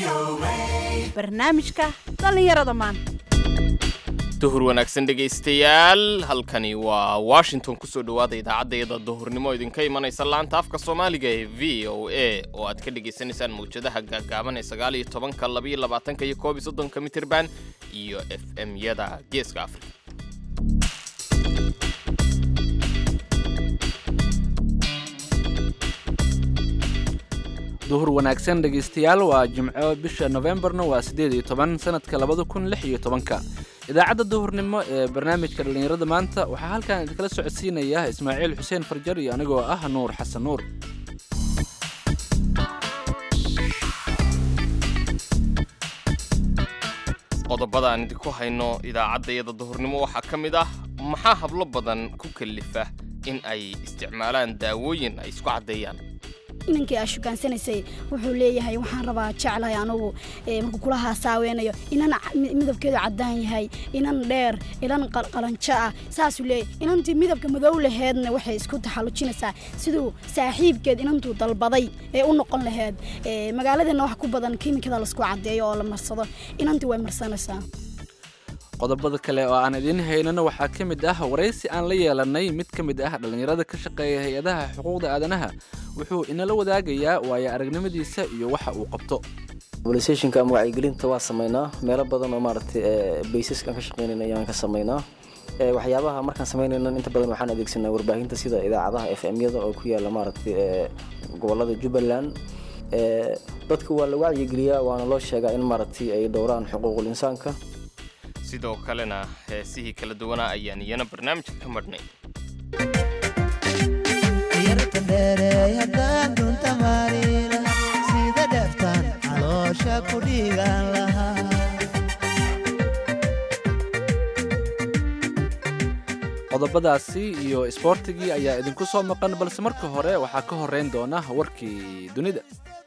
barnaamijka dhallinyarada maanta duhur wanaagsan dhegaystayaal halkani waa washington kusoo dhowaada idaacaddeeda duhurnimo idinka imanaysa laanta afka soomaaliga ee v o a oo aad ka dhagaysanaysaan mawjadaha gaagaaban ee sagaal iyo tobanka labaiyo labaatanka iyo koob iyo soddonka mitirban iyo f m-yada geeska afrika duhur wanaagsan dhegaystayaal waa jimco bisha nofembarna waa siddeed iyo toban sanadka labada kun lix iyo tobanka idaacadda duhurnimo ee barnaamijka dhallinyarada maanta waxaa halkan idinkala socodsiinaya ismaaciil xuseen farjar iyo anigoo ah nuur xasan nuur qodobada aan idinku hayno idaacaddayada duhurnimo waxaa ka mid ah maxaa hablo badan ku kalifa in ay isticmaalaan daawooyin ay isku caddeeyaan inankii aa shukaansanaysay wuxuu leeyahay waxaan rabaa jeclahay anugu markuu kula haasaawenayo inan midabkeedu caddaan yahay inan dheer inan qalanjo ah saasuu leeyahay inantii midabka madow laheedna waxay isku taxallujinaysaa siduu saaxiibkeed inantuu dalbaday ee u noqon laheyd magaaladeenna wax ku badan kiimikada laisku caddeeyo oo la marsado inantii way marsanaysaa qodobada kale oo aan idiin haynana waxaa ka mid ah waraysi aan la yeelanay mid ka mid ah dhallinyarada ka shaqeeya hay-adaha xuquuqda aadanaha wuxuu inala wadaagayaa waayo aragnimadiisa iyo waxa uu qabto mobilisationka ama wacyigelinta waa sameynaa meelo badan oo maaragtay baysaskaan ka shaqeynayna ayaan ka sameynaa waxyaabaha markaan sameynayna inta badan waxaan adeegsanaa warbaahinta sida idaacadaha f m-yada oo ku yaala maaragtay gobolada jubbaland dadka waa la wacyigeliyaa waana loo sheegaa in maaragtay ay dhowraan xuquuqul insaanka sidoo kalena heesihii kala duwanaa ayaan iyana barnaamijka ka madhnay yarta dheereey haddaan dunta maariila sida dheeftaan caloosha ku dhiigaan lahaa qodobadaasi iyo isboortigii ayaa idinku soo maqan balse marka hore waxaa ka horeyn doona warkii dunida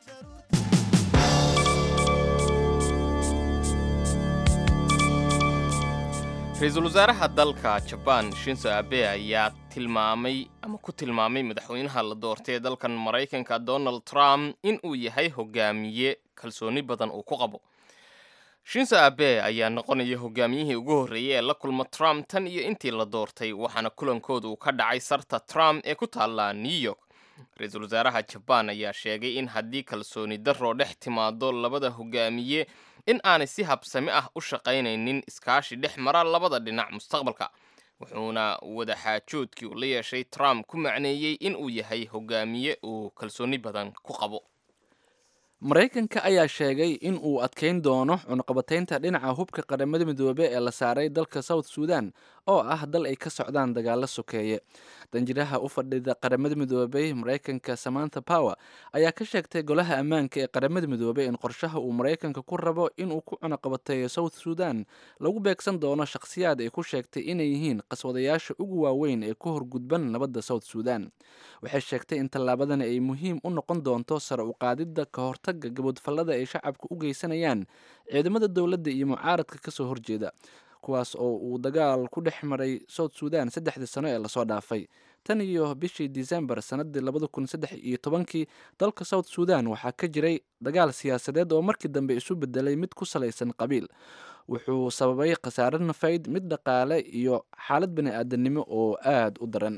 ra-iisul wasaaraha dalka jabaan shinzo abe ayaa tilmaamay ama ku tilmaamay madaxweynaha la doortay ee dalkan maraykanka donald trump in uu yahay hogaamiye kalsooni badan uu ku qabo shinzo abe ayaa noqonaya hogaamiyihii ugu horreeyey ee la kulma trump tan iyo intii la doortay waxaana kulankooda uu ka dhacay sarta trump ee ku taalla new york ra-iisul wasaaraha jabaan ayaa sheegay in haddii kalsooni darroo dhex timaado labada hogaamiye in aanay si habsami ah u shaqaynaynin iskaashi dhex mara labada dhinac mustaqbalka wuxuuna wadaxaajoodkii uu la yeeshay trump ku macneeyey in uu yahay hogaamiye uu kalsooni badan ku qabo maraykanka ayaa sheegay in uu adkayn doono cunaqabataynta dhinaca hubka qaramada midoobe ee la saaray dalka south sudan oo ah dal ay ka socdaan dagaalo sokeeye danjiraha u fadhida qaramada midoobey maraykanka samantha power ayaa ka sheegtay golaha ammaanka ee qaramada midoobey in qorshaha uu maraykanka ku rabo inuu ku cunaqabateeyo south sudan lagu beegsan doono shakhsiyaad ay ku sheegtay inay yihiin qaswadayaasha ugu waaweyn ee ku horgudban nabadda south sudan waxay sheegtay in tallaabadani ay muhiim u noqon doonto sare u qaadidda ka hortagga gabodfallada ay shacabka u geysanayaan ciidamada dowladda iyo mucaaradka kasoo horjeeda kuwaas oo uu dagaal ku dhex maray south sudan saddexdii sano ee lasoo dhaafay tan iyo bishii disembar sanadii labada kun saddex iyo tobankii dalka south sudan waxaa ka jiray dagaal siyaasadeed oo markii dambe isu bedelay mid ku salaysan qabiil wuxuu sababay khasaare nafayd mid dhaqaale iyo xaalad bani aadamnimo oo aada u daran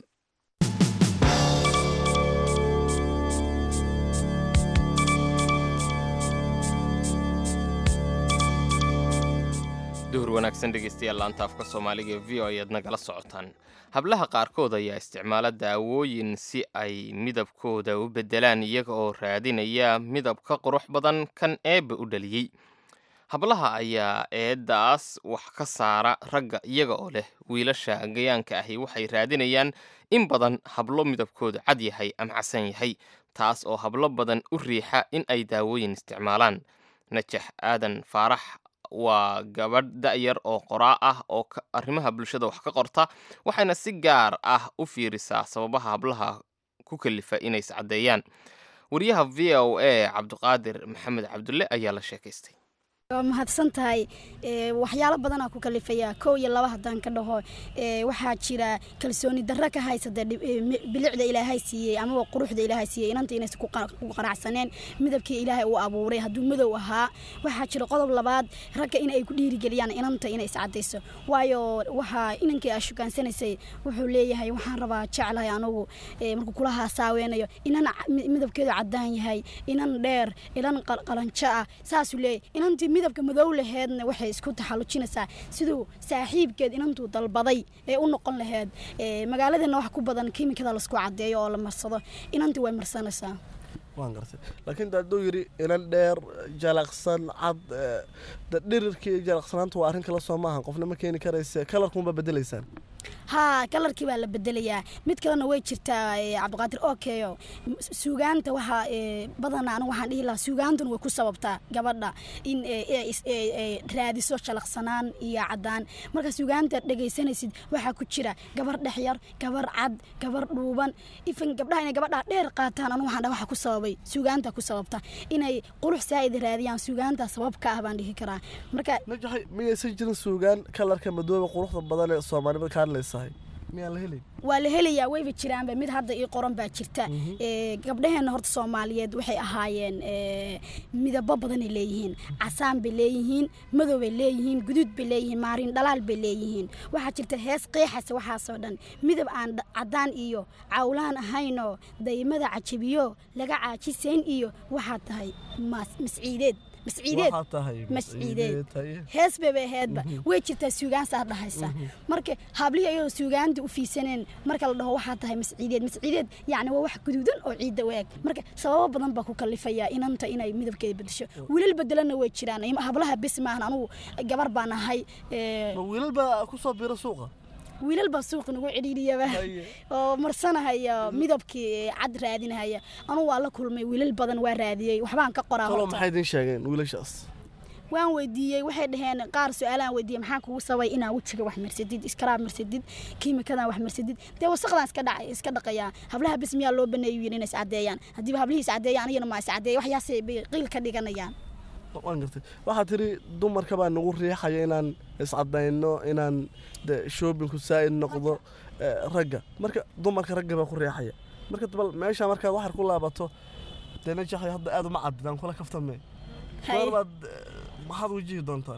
duhur wanaagsan dhegaystayaal laanta afka soomaaliga ee v o ayaad nagala socotaan hablaha qaarkood ayaa isticmaala daawooyin si ay midabkooda u beddelaan iyaga oo raadinaya midab ka qurux badan kan eebba u dhaliyey hablaha ayaa eeddaas wax ka saara ragga iyaga oo leh wiilasha gayaanka ahi waxay raadinayaan in badan hablo midabkooda cad yahay ama casan yahay taas oo hablo badan u riixa in ay daawooyin isticmaalaan najax aadan faarax waa gabadh da'yar oo qoraa ah oo arrimaha bulshada wax ka qorta waxayna si gaar ah u fiirisaa sababaha hablaha ku kalifa inay iscaddeeyaan wariyaha v o a cabdiqaadir maxamed cabdulle ayaa la sheekaystay waa mahadsan tahay ee, waxyaalo badanaa ku kalifaya kow iyo laba haddaan ka dhaho ee, waxaa jira kalsooni darro ka haysata dhib- ee, mi- bilicda ilaahay siiyey amaba quruxda ilaahay siiyey inanta inaysan ku qana- ku qanacsaneen midabkii ilaahay uu abuuray hadduu madow ahaa waxaa jira qodob labaad ragga in ay ku dhiirigeliyaan inanta inay iscadayso waayo waxaa inankii aa shukaansanaysay wuxuu leeyahay waxaan rabaa jeclahay anugu ee, markuu kula haasaawenayo inan ca- mi- midabkeedu cadaan yahay inan dheer inan qal- qalanjo ah saasuu leeyahay inantii midabka madow laheedna waxay isku taxallujinaysaa siduu saaxiibkeed inantuu dalbaday ee u noqon laheed ee, magaaladeena wax ku badan kiimikada laisku cadeeyo oo la marsado inantii way marsanaysaa waan gartay laakiin de hadduu yidhi inan dheer jalaqsan cad eh, de dhirirkii iyo jalaqsanaanta waa arrin kale soo maahan qofna ma keeni karayse kalarkunba bedelaysaan haa kalarkii baa la bedelayaa mid kalena way jirtaa ee, cabdiqaadir okeyo M- suugaanta waxaa ee, badanaa anigu waxaan dhihi lahaa suugaantuna way ku sababtaa gabadha in ee, ee, is- ee, ee, raadiso shalaqsanaan iyo cadaan marka suugaanta dhegaysanaysid waxaa ku jira gabar dhexyar gabar cad gabar dhuuban ifan gabdhaha inay gabadha dheer qaataan anigu waxaan dhaha waxa ku sababay suugaanta ku sababta inay qurux saa'id raadiyaan suugaanta sabab ka ah baan dhihi karaa marka najaxay miyaysan jirin suugaan kalarka madooba quruxda badan ee soomaalida ka hadlaysahay miyaan la helin waa la helayaa wayba jiraanba mid hadda ii qoran baa jirta ee, gabdhaheenna horta soomaaliyeed waxay ahaayeen ee, midabo badanay leeyihiin casaan bay leeyihiin madow bay leeyihiin guduud bay leeyihiin maarin dhalaal bay leeyihiin waxaa jirta hees qeexasa waxaasoo dhan midab aan dha- cadaan iyo cawlaan ahaynoo daymada cajabiyo laga caajisayn iyo waxaa tahay mas- masciideed masciideed waxaa tahay masciideed tahay hees bayba aheedba way jirtaa suugaan saa dhahaysa marka hablihii ayadoo suugaanta u fiisaneen marka la dhaho waxaa tahay masciideed masciideed yacni waa wax guduudan oo ciidda u eg marka sababo badan baa ku kalifaya inanta inay midabkeeda bedesho wiilal bedelana way jiraan im- hablaha bis maahan anugu gabar baan ahay ee, ma wiilal baa ku soo biira suuqa wiilal baa suuqa nagu cidhiidhiyaba Haye. oo marsanahaya midabkii cad raadinahaya anugu waa la kulmay wiilal badan waa raadiyey waxbaan ka qoraa talo horta. maxay idin sheegeen wiilashaas waan weydiiyey waxay dhaheen qaar su-aalaan weydiiyey maxaa kugu sabay inaa wejiga wax marsadid iskaraab marsadid kiimikadan wax marsadid dee wasaqdan iska dhacay iska dhaqayaa hablaha bis miyaa loo baneeyu yidhi inay iscadeeyaan haddiiba hablihii iscadeeyaan anigana maa iscadeeya waxyaasay bay qiil ka dhiganayaan waan gartay waxaad tiri dumarka baa nagu riixaya inaan iscadayno inaan de shoobinku saa'id noqdo eh, ragga marka dumarka ragga baa ku riixaya marka bal meesha markaad waxar ku laabato dee najaxay hadda aad uma cadidaan kula kaftame Haye. goorbaad eh, maxaad wajihi doontaan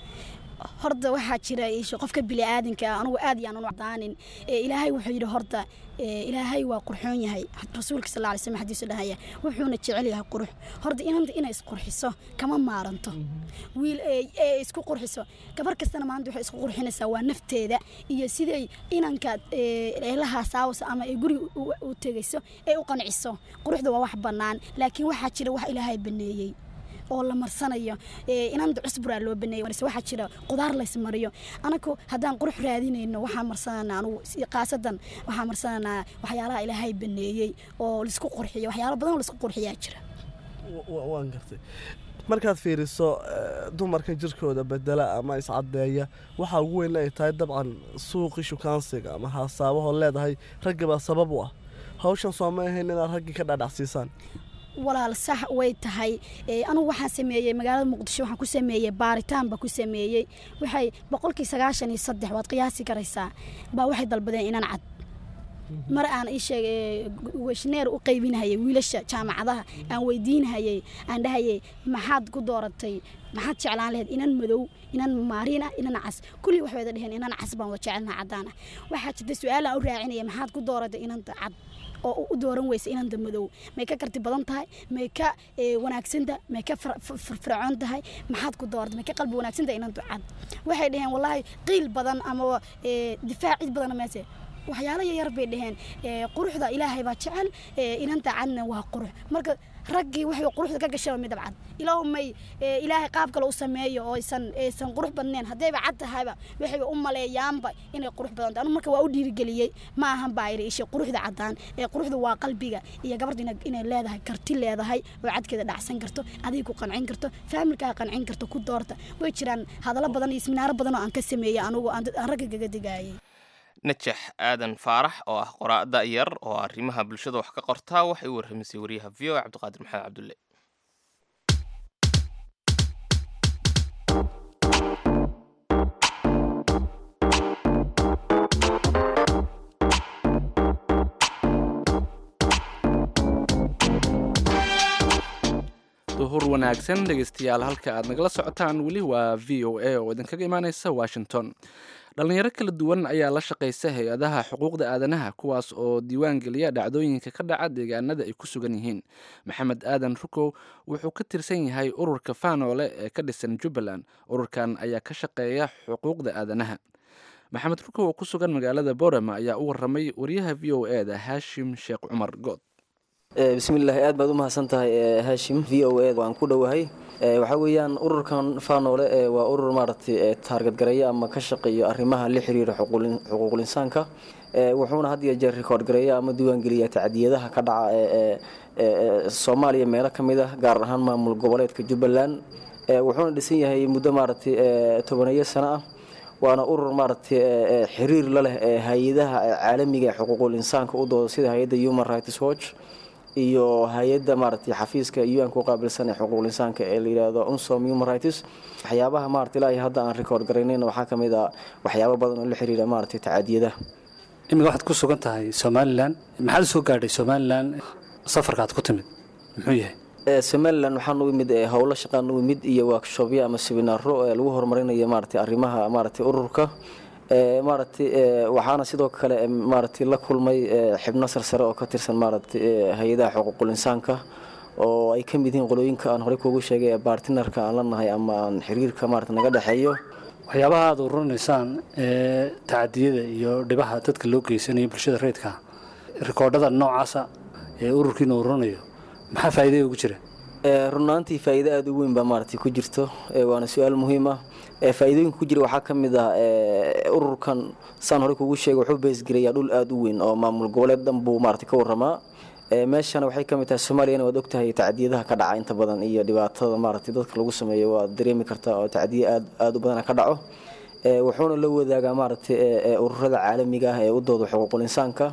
horta waxaa jira isha qofka bini'aadanka ah anugu aad yaan u cadaanin ee ilaahay wuxuu yidhi horta ee ilaahay waa qurxoon yahay rasuulka sal alay slam xadiisu dhahaya wuxuuna jecel yahay qurux horta inanta inay isqurxiso kama maaranto wiil ee ee isku qurxiso gabar kastana maanta waxay isku qurxinaysaa waa nafteeda iyo siday inanka ee eelaha saawasa ama ee guriga u- u tegayso ee u qanciso quruxda waa wax bannaan laakiin waxaa jira wax ilaahay baneeyey oo la marsanayo ee inanta cusburaa loo baneeyay marse waxaa jira qudaar laysmariyo anaku haddaan qurux raadinayno waxaan marsananaa anugu si- khaasadan waxaan marsananaa waxyaalaha ilaahay baneeyey oo laisku qurxiyo waxyaalo badan oo laisku qurxiyaa jira Wa- wa- waan gartay markaad fiiriso eh, dumarka jirkooda bedela ama iscadeeya waxaa ugu weyn ay tahay dabcan suuqii shukaansiga ama haasaabaho leedahay ragga baa sabab u ah hawshan soo ma ahayn inaad raggii ka dhaadhacsiisaan walaal sax way tahay ee, anugu waxaan sameeyey magaalada muqdisho waxaan ku sameeyey baaritaan baa ku sameeyey waxay boqolkii sagaashan iyo saddex waad qiyaasi karaysaa baa waxay dalbadeen inaan cad mar aan ii sheeg ee, weshneer u qaybinahayay wiilasha jaamacadaha aan weydiinahayay aan dhahayay maxaad ku dooratay maxaad jeclaan lahayd inan madow inan maariin ah inan cas kulli waxay wada dheheen inan cas baan wada jecelnaha caddaan ah waxaa jirta su-aal aan u raacinaya maxaad ku dooratay inanta cad oo u dooran weysa inanta madow may ka karti badan tahay may ka ee, wanaagsan tahay may ka fir- fir- firfircoon tahay maxaad ku dooratay may ka qalbi wanaagsan tahay inanta cad waxay dhaheen wallaahi qiil badan ama ee, difaac cid badan meese waxyaalo yaryar bay dhaheen ee, quruxda ilaahay baa jecel ee, inanta cadna waa qurux marka raggii waxay quruxda ka gashaba midab cad ilaahu may ee, ilaahay qaab kale u sameeyo oo aysan aysan qurux badnayn haddayba cad tahayba waxay u maleeyaanba inay qurux badan tahay anu marka waa u dhiirigeliyey ma ahan baa iri isha quruxda caddaan ee quruxda waa qalbiga iyo gabadha ina- inay leedahay karti leedahay oo cadkeeda dhacsan karto adiga ku qancin karto faamilkaa qancin karto ku doorta way jiraan hadallo badan iyo siminaaro badan oo aan ka sameeyey anugu aan dad- aan ragga kaga digaayay najax aadan faarax oo ah qoraa'da yar oo arrimaha bulshada wax ka qortaa waxay u warramisay wariyaha v o cabdiqaadir maxamed cabdulle duhur wanaagsan dhegeystayaal halka aad nagala socotaan weli waa v o a oo idinkaga imaaneysa washington dhalinyaro kala duwan ayaa la shaqaysa hay-adaha xuquuqda aadanaha kuwaas oo diiwaan geliya dhacdooyinka ka dhaca deegaanada ay ku sugan yihiin maxamed aadan rukow wuxuu ka tirsan yahay ururka faanoole ee ka dhisan jubbaland ururkan ayaa ka shaqeeya xuquuqda aadanaha maxamed rukow oo ku sugan magaalada borama ayaa u waramay wariyaha v o e da haashim sheekh cumar good bismillaahi aad baad u mahadsan tahay haashim v o a waan ku dhowahay waxaa weeyaan ururkan faanoole waa urur maaragtay taargadgareeya ama ka shaqeeyo arrimaha la xiriira xuquuqul insaanka wuxuuna had iyo jeer rikoord gareeya ama diiwaangeliya tacdiyadaha ka dhaca ee soomaaliya meelo ka mid ah gaar ahaan maamul goboleedka jubbaland wuxuuna dhisan yahay muddo maaragtay tobaneeyo sano ah waana urur maaragtay xiriir la leh hay-adaha caalamiga ee xuquuqul insaanka u dooda sida hay-adda human rights watch iyo hay-adda maaragtay xafiiska un-ka u qaabilsan ee xuquuqul insaanka ee la yidhaahdo unsom human rights waxyaabaha maaragtay ilaahay hadda aan rikoord garaynayna waxaa ka mid ah waxyaabo badan oo la xiriira maaragtay tacadiyadaha imika waxaad ku sugan tahay somalilan maxaad soo gaadhay somalilan safarkaad ku timid muxuu yahay somalilan waxaan u imid howlo shaqaan u imid iyo workshopyo ama seminaaro lagu horumarinayo maaragtay arrimaha maaragtay ururka maaragtay waxaana sidoo kale maaragtay la kulmay xibno sarsare oo ka tirsan maaragtay hay-adaha xuquuqul insaanka oo ay ka mid yihiin qolooyinka aan horey kuugu sheegay ee bartinarka aan la nahay ama aan xiriirka maaragtay naga dhexeeyo waxyaabaha aad ururinaysaan ee tacadiyada iyo dhibaha dadka loo geysanayo bulshada reydka rikoodhada noocaasa ee ururkiina ururinayo maxaa faa'iidaya ugu jira runaantii faa'iido aada u weyn baa maaragtay ku jirto waana su-aal muhiim ah faa'iidooyinka ku jira waxaa ka mid ah ururkan saan horey kugu sheegay wuxuu beesgelayaa dhul aada u weyn oo maamul goboleed dhan buu maaragtay ka warramaa meeshana waxay ka mid tahay soomaaliyana waad ogtahay tacdiyadaha ka dhaca inta badan iyo dhibaatada maaragtay dadka lagu sameeyo waad dareemi kartaa oo tacdiye aad aada u badana ka dhaco wuxuuna la wadaagaa maaragtay ururada caalamiga ah ee u dooda xuquuqul insaanka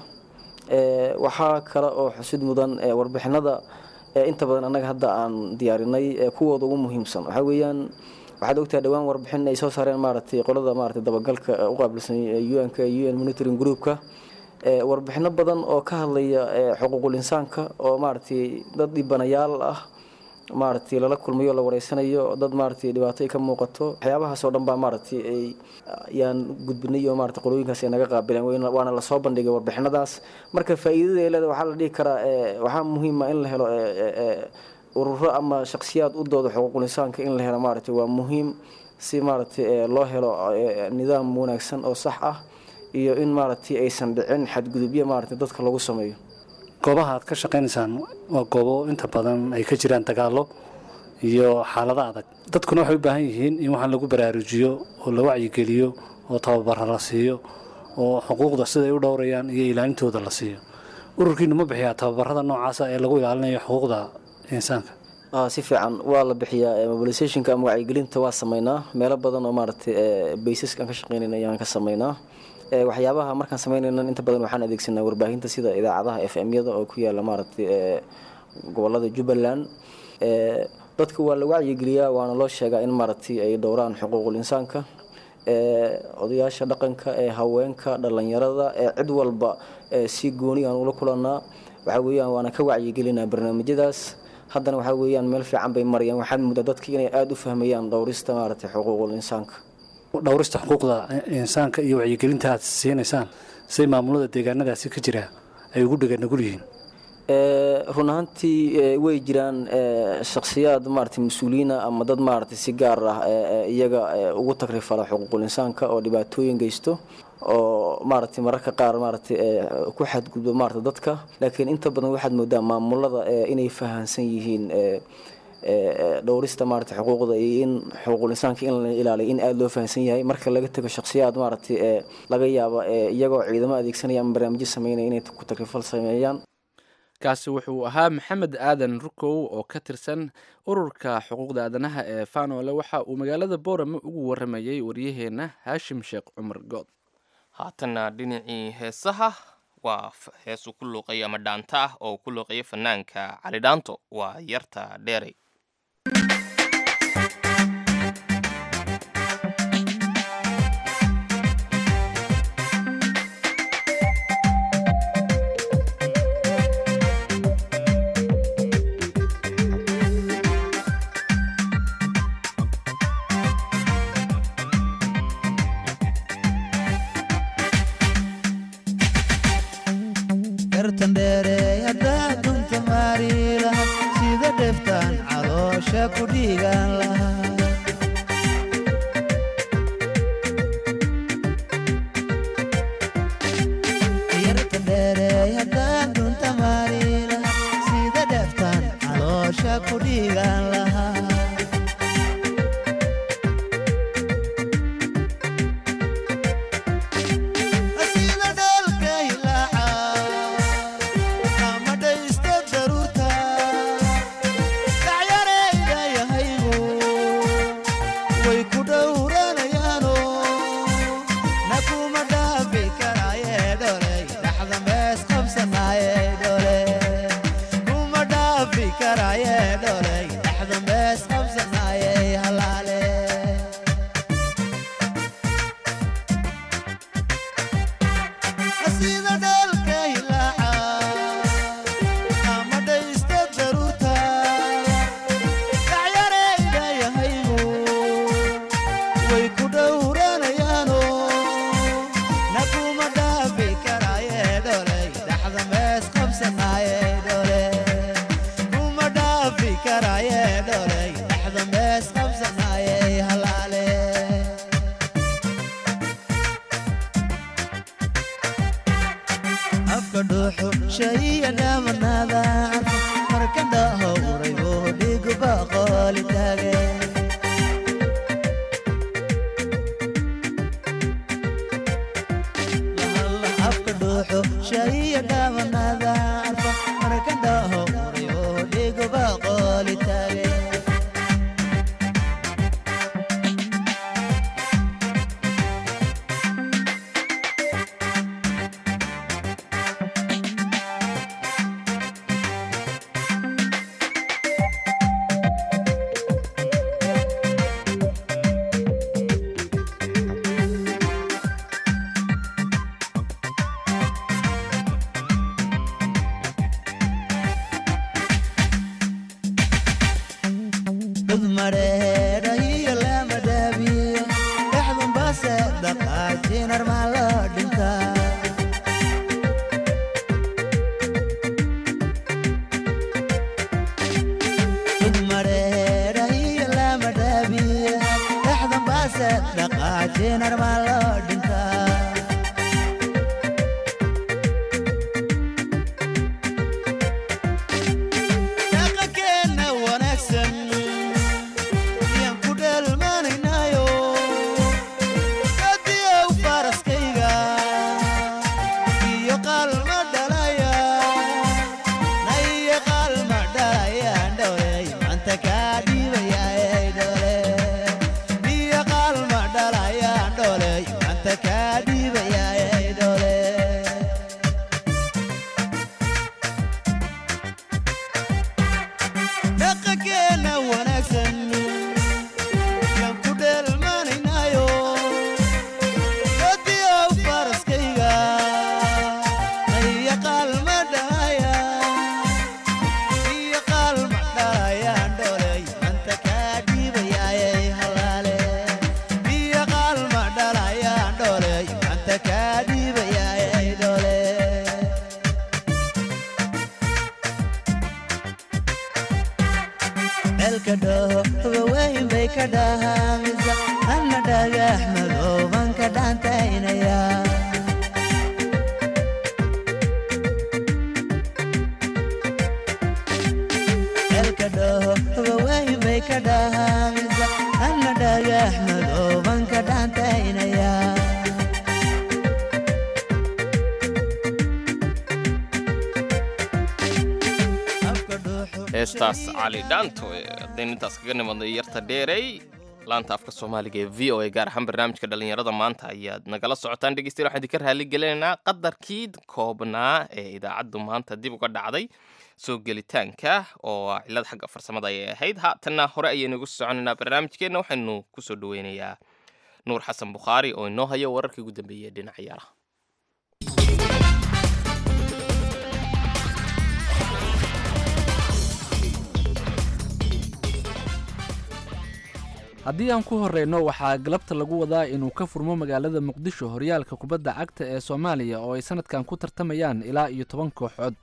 waxaa kale oo xusid mudan warbixinada inta badan annaga hadda aan diyaarinay kuwooda ugu muhiimsan waxaa weeyaan waxaad ogtahay dhowaan warbixin ay soo saareen maaragtay qolada maaragtay dabagalka u qaabilsan un-ka un monitoring groupka warbixino badan oo ka hadlaya xuquuqul insaanka oo maaragtay dad dhibanayaal ah maaragtay lala kulmayo la wareysanayo dad maaragtay dhibaato ay ka muuqato waxyaabahaas oo dhan baa maaragtay ay yaan gudbinay oo maaragtay qolooyinkaas ay naga qaabileen waana lasoo bandhigay warbixinadaas marka faa'iidada ay leedahay waxaa la dhihi karaa waxaa muhiima in la helo ururo ama shakhsiyaad u dooda xuquuqul insaanka in la helo maaragtay waa muhiim si maaragtay loo helo nidaam wanaagsan oo sax ah iyo in maaragtay aysan dhicin xadgudubyo maaragtay dadka lagu sameeyo goobaha aad ka shaqaynaysaan waa goobo inta badan ay ka jiraan dagaallo iyo xaalado adag dadkuna waxay u baahan yihiin in waxaan lagu baraarujiyo oo la wacyigeliyo oo tababara la siiyo oo xuquuqda siday u dhowrayaan iyo ilaalintooda la siiyo ururkiinu ma bixiyaa tababarada noocaasa ee lagu ilaalinayo xuquuqda insaanka si fiican waa la bixiyaa mobilisationka ama wacyigelinta waa sameynaa meelo badan oo maaragtay baysaskaan ka shaqeynayna ayaan ka sameynaa waxyaabaha markaan sameynayna inta badan waxaan adeegsanaa warbaahinta sida idaacadaha f m-yada oo ku yaala maaragtay gobolada jubbaland dadka waa la wacyigeliyaa waana loo sheegaa in maaragtay ay dhowraan xuquuqul insaanka odayaasha dhaqanka ee haweenka dhalinyarada ee cid walba si gooni aan ula kulanaa waxaa weeyaan waana ka wacyigelinaa barnaamijyadaas haddana waxaa weeyaan meel fiican bay marayaan waxaad muddaa dadka inay aada u fahmayaan dhowrista maaragtay xuquuqul insaanka dhowrista xuquuqda insaanka iyo wacyigelinta aad siinaysaan siday maamulada deegaanadaasi ka jira ay ugu dhega nugul yihiin run ahaantii way jiraan shakhsiyaad maaragtay mas-uuliyiina ama dad maaragtay si gaar ah iyaga ugu tagrifala xuquuqul insaanka oo dhibaatooyin geysto oo maaragtay mararka qaar maaragtay ku xadgudbo maaragtay dadka laakiin inta badan waxaad moodaa maamulada inay fahansan yihiin dhowrista maaragtay xuquuqda iyo in xuquuqul insaanka in la ilaaliyo in aada loo fahansan yahay marka laga tego shakhsiyaad maaragtay laga yaabo iyagoo ciidamo adeegsanaya ama barnaamijyo sameynaya inay ku tagrifal sameeyaan kaasi wuxuu ahaa maxamed aadan rukow oo ka tirsan ururka xuquuqda aadanaha ee faanoole waxa uu magaalada boorame ugu waramayey waryaheenna haashim sheekh cumar good haatanna dhinacii heesaha waa hees uu ku luuqayo ama dhaanta ah oo ku luuqayo fanaanka cali dhaanto waa yarta dheerey dheftaan caloosha ku dhiigaan lahaa yarta dheereey haddaan dunta maaliila sida dheftaan caloosha ku dhiigaan lahaa sida dhalka hilaaca ama dhaysta daruurta dhacyarayda yahaygu way ku dhowranayaano na kuma dhaafi karaaye dholey dhaxda mees qabsanaaye dhole kuma dhaafi karaaye dholey dhaxda mees qabsanaaye halaale sida dhalka hilaaca ama dhaysta daruurta dhacyarayda yahaygu way ku dhowranayaano na kuma dhaafi karaaye dholey dhaxda mees qabsanaaye dhole kuma dhaafi karaaye dholey dhaxda mees qabsanaaye halaale afka dhuuxu shayiya dhaamanaada marka dhahowray oo dhiguba qooli taage afka dhuuxu shayiya dhaamanaada marka dhahowray oo dhiguba qooli taage dad mareedha iyo lama dhaabiyo dhexdun base dhaqaajinar maa loo dhintaa dad mareedha iyo lama dhaabiyo dhexdun base dhaqaajinar maa loo dhintaa dhaqankeena wanaagsan yaan ku dheelmanaynaayo hadiyow faraskayga iyo qaalma dhalaya na iyo qaalma dhalayaan dhowley manta kaa dhiibayaay dhole iyo qaalma dhalayaan dholey manta kaa dhiibayaay dhole dhaqankeena wanaagsan yaan ku dheelmanaynaayo hadiyow faraskayga iyo qaalma dhalaya iyo qaalma dhalayaan dholey manta kaa dhiibayaayay halaale iyo qaalma dhalayaan dholey manta kaa dhiibayaayay dhole celka dhaho waweyn bay ka dhahaamisa anna dhagax madooban ka dhaantaynaya celka dhaho waweyn bay ka dhahaamisa anna dhagax madooban ka dhaantaynaya afka dhuuxu heestaas cali dhaanto haddaynu intaas kaga nimadnay yarta dheerey laanta afka soomaaliga ee v o a gaar ahaan barnaamijka dhallinyarada maanta ayaad nagala socotaan dhegeystayaal waxaan idinka raali gelinaynaa qadarkii koobnaa ee idaacaddu maanta dib uga dhacday soo gelitaanka oo cilad xagga farsamada ayay ahayd haatanna hore ayaynu ugu soconaynaa barnaamijkeenna waxaynu kusoo dhaweynayaa nuur xasan bukhaari oo inoo haya wararkii ugu dambeeyey ee dhinaca ciyaaraha haddii aan ku horreyno waxaa galabta lagu wadaa inuu ka furmo magaalada muqdisho horyaalka kubadda cagta ee soomaaliya oo ay sanadkan ku tartamayaan ilaa iyo toban kooxood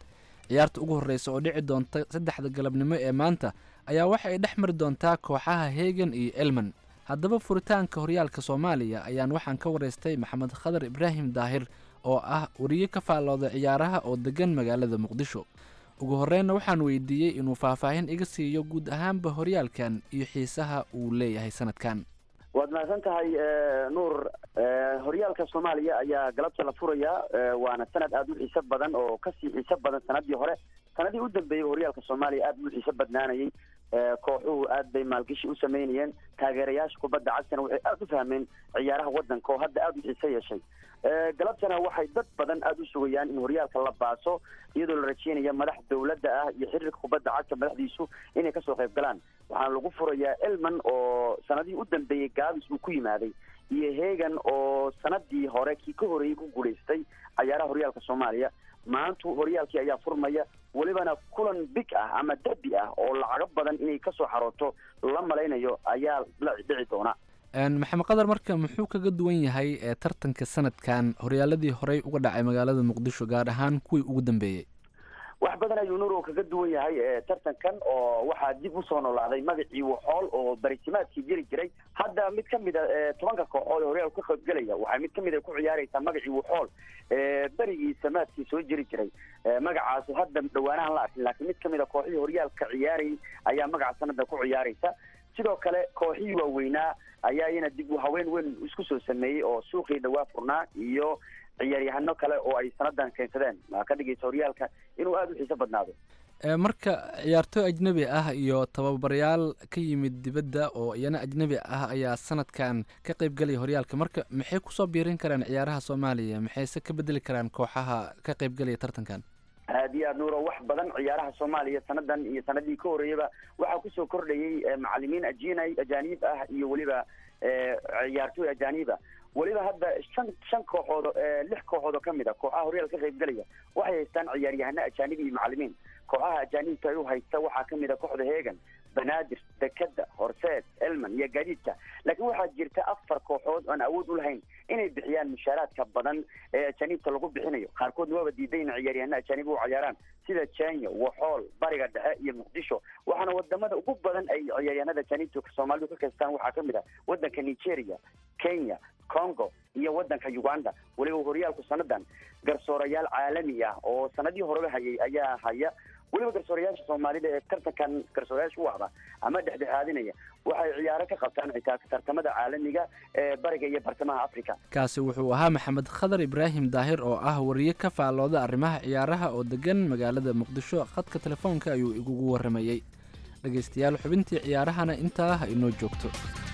ciyaarta ugu horreysa oo dhici doonta saddexda galabnimo ee maanta ayaa waxa ay dhex mari doontaa kooxaha hegan iyo elman haddaba furitaanka horyaalka soomaaliya ayaan waxaan ka waraystay maxamed khadar ibraahim daahir oo ah wariye ka faallooda ciyaaraha oo degan magaalada muqdisho ugu horreynna waxaan weydiiyey inuu faahfaahin iga siiyo guud ahaanba horyaalkan iyo xiisaha uu leeyahay sanadkan waad mahadsan tahay nuur horyaalka soomaaliya ayaa galabta la furayaa waana sanad aada u xiiso badan oo kasii xiiso badan sanadii hore sanadii u dambeeyey horyaalka soomaaliya aada u xiiso badnaanayay kooxuhu aad bay maalgashi u sameynayeen taageerayaasha kubadda cagtana waxay aada u fahmeen ciyaaraha waddanka oo hadda aada u xiiso yeeshay galabtana waxay dad badan aada u sugayaan in horyaalka la baaso iyadoo la rajeynaya madax dawladda ah iyo xiriirka kubadda cagta madaxdiisu inay kasoo qayb galaan waxaana lagu furayaa elman oo sanadihii u dambeeyey gaabis uu ku yimaaday iyo hegan oo sanadii hore kii ka horeeyey ku guulaystay cayaaraha horyaalka soomaaliya maantu horyaalkii ayaa furmaya welibana kulan big ah ama derbi ah oo lacago badan inay kasoo xarooto la malaynayo ayaa la dhici doona maxamed qadar marka muxuu kaga duwan yahay ee tartanka sanadkan horyaaladii horey uga dhacay magaalada muqdisho gaar ahaan kuwii ugu dambeeyey wax badan ayuu nuuro kaga duwan yahay tartankan oo waxaa dib usoo noolaaday magacii waxool oo barisimaadkii jiri jiray hadda mid kamid a tobanka kooxood ee horyaalka ka qaybgelaya waxay mid kamid a ku ciyaareysaa magacii waxool berigii samaadkii soo jiri jiray magacaas hadda dhawaanahan la arkin laakiin mid kamid a kooxihii horyaalka ciyaarayay ayaa magaca sanada ku ciyaareysa sidoo kale kooxihii waaweynaa ayaa iyana dib u haween weyn isku soo sameeyey oo suuqii dhawaa furnaa iyo ciyaaryahano kale oo ay sanadan keensadeen maa ka dhigaysa horyaalka inuu aada u xiiso badnaado marka ciyaartooy ajnebi ah iyo tababarayaal ka yimid dibadda oo iyana ajnebi ah ayaa sanadkan ka qaybgelaya horyaalka marka maxay kusoo biirin karaan ciyaaraha soomaaliya maxayse ka bedeli karaan kooxaha ka qaybgelaya tartankan aad iyo aad nuuro wax badan ciyaaraha soomaaliya sanadan iyo sanadii ka horreeyaba waxaa kusoo kordhayay macalimiin ajina ajaanib ah iyo weliba ciyaartooy ajaanib ah weliba hadda shan shan kooxood lix kooxood oo kamid a kooxaha horyaalka ka qaybgelaya waxay haystaan ciyaaryahano ajaanib iyo macalimiin kooxaha ajaanibta ay u haysta waxaa kamid a kooxda hegan banaadir dekeda horseed elman iyo gaadiidka laakiin waxaa jirta afar kooxood oan awood u lahayn inay bixiyaan mushaaraadka badan ee ajaanibta lagu bixinayo qaarkoodna waaba diiday in ciyaaryahano ajaanib u ciyaaraan sida kenya waxool bariga dhexe iyo muqdisho waxaana wadamada ugu badan ay ciyaaryahanada ajaanibta soomaalidu ka kaystaan waxaa kamid a wadanka nigeria kenya congo iyo wadanka uganda weliba horyaalku sanadan garsoorayaal caalami ah oo sanadii horeba hayay ayaa haya weliba garsoorayaasha soomaalida ee tartankan garsoorayaasha u ahda ama dhexdhexaadinaya waxay ciyaaro ka qabtaan xitaa tartamada caalamiga ee bariga iyo bartamaha africa kaasi wuxuu ahaa maxamed khadar ibraahim daahir oo ah wariye ka faallooda arrimaha ciyaaraha oo degan magaalada muqdisho khadka telefoonka ayuu igugu waramayey dhegaystayaal xubintii ciyaarahana intaa ha inoo joogto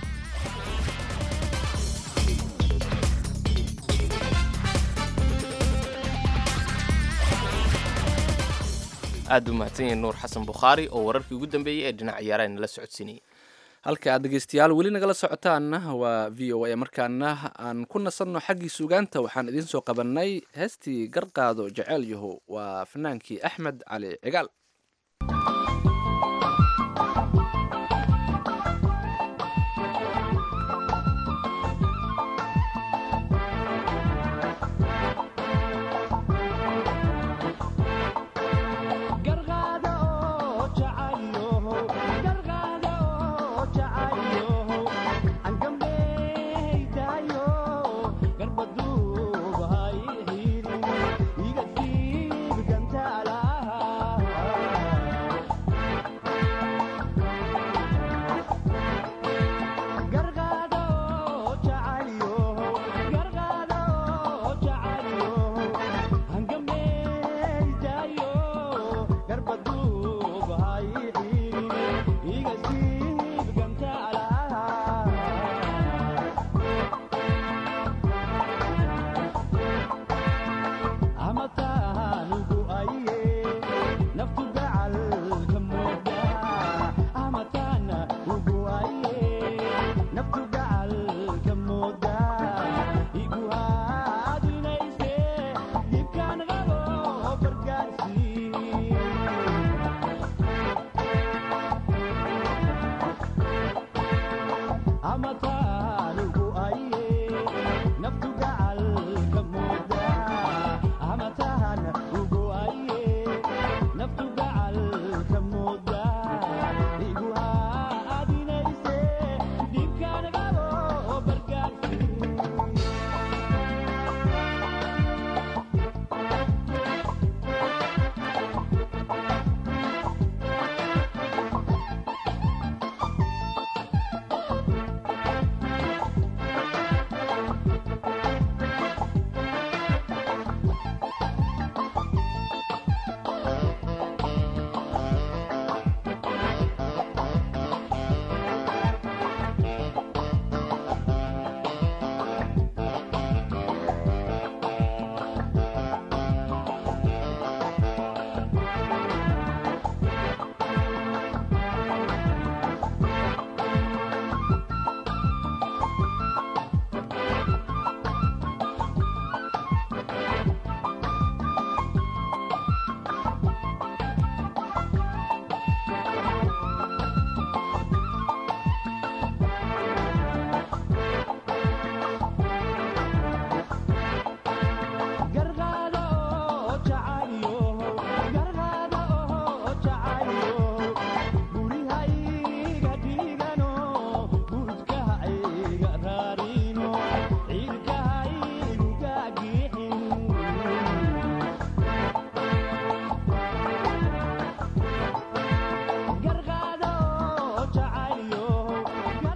aad u mahadsan yahay nuur xasan bukhaari oo wararkii ugu dambeeyey ee dhinac ciyaaraha nala socodsiinayay halka aad dhegeystayaal weli nagala socotaanna waa v o a markaana aan ku nasanno xaggii sugaanta waxaan idiin soo qabannay heestii garqaado jeceel yaho waa fanaankii axmed cali cigaal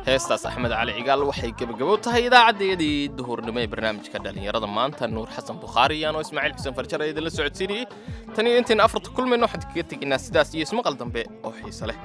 heestaas axmed cali cigaal waxay gebagabow tahay idaacaddayadii duhurnimo ee barnaamijka dhallinyarada maanta nuur xasan bukhaari iyaanoo ismaaciil xuseen farjar ee idinla socodsiinayey tan iyo intayn afarta kulmayno waxaan kaga tegaynaa sidaas iyo ismaqal dambe oo xiise leh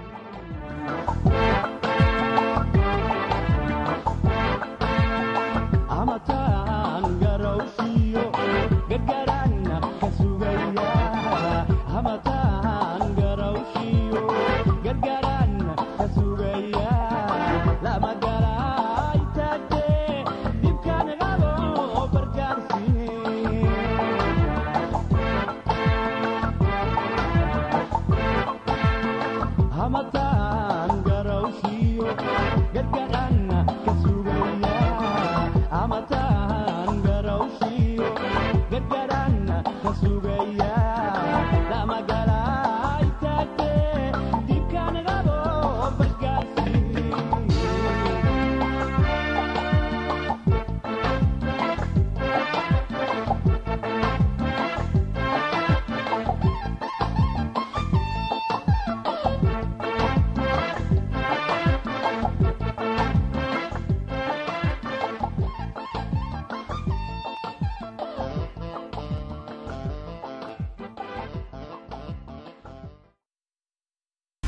Hamata